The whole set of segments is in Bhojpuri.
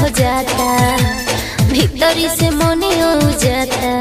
जाता भीतरी से मने हो जाता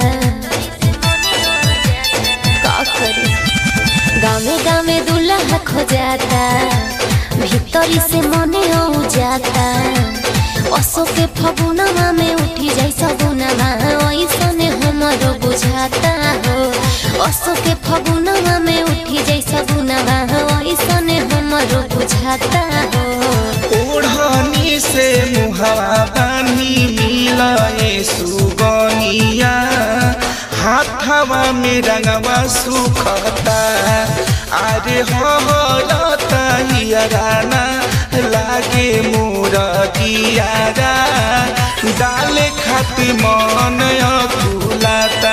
का करे गावे गावे दूल्हा खो जाता भीतरी से मने हो जाता असो के फगुनवा में उठी जाई सगुनवा ऐसने हमरो बुझाता हो असो के फगुनवा में उठी जाई सगुनवा ऐसने हमरो बुझाता हो ओढ़नी से मुहवा बानी मिलाए सुगनिया हाथवा में रंगवा सुखता अरे हो राना लागे मोर दियारा डाले खातिर मन अकुलाता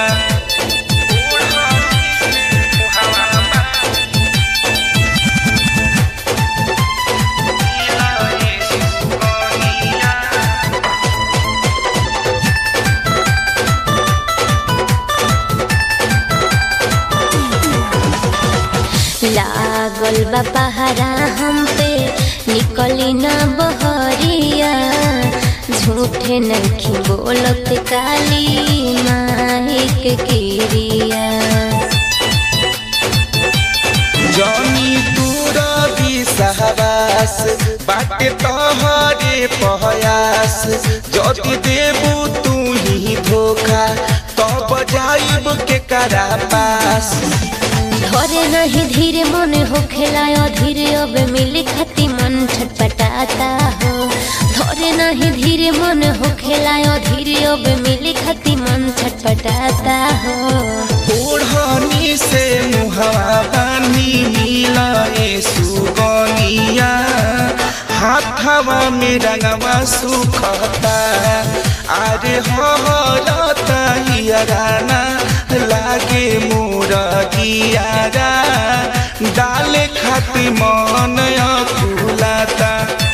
लागल बा पहाड़ा हम पे निकली ना बहरिया झूठे नखी बोलत काली माइक किरिया जनी दूर सहवास बाटे तोहरे पहयास जदि देबू तू ही धोखा तब जाइब के करा पास धरे नहीं धीरे मन हो खेलायो धीरे अब मिले खती मन छटपटाता हो धरे नहीं धीरे मन हो खेलायो धीरे अब मिले खती मन छटपटाता हो ओढ़नी से मुहवा बानी मिलाए सुगनिया हाथवा में रंगवा सुखता अरे हो राना लागे मोर दियारा डाले खातिर मन अकुलाता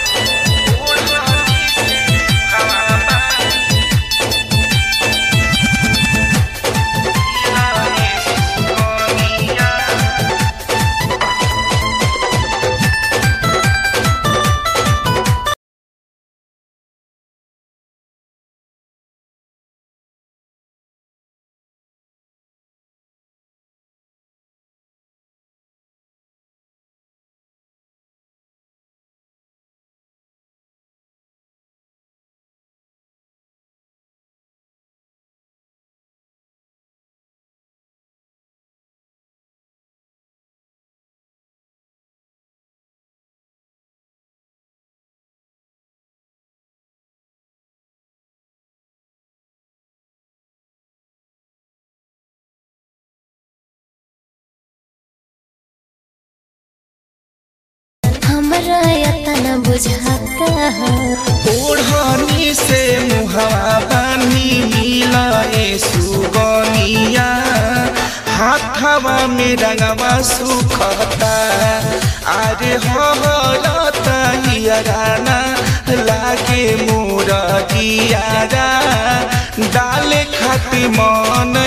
हमरा यतना बुझाता हो ओढ़नी से मुहवा बानी मिलाए सुगनिया हाथवा में रंगवा सुखता अरे हो राना लागे मोर दियारा डाले खातिर मन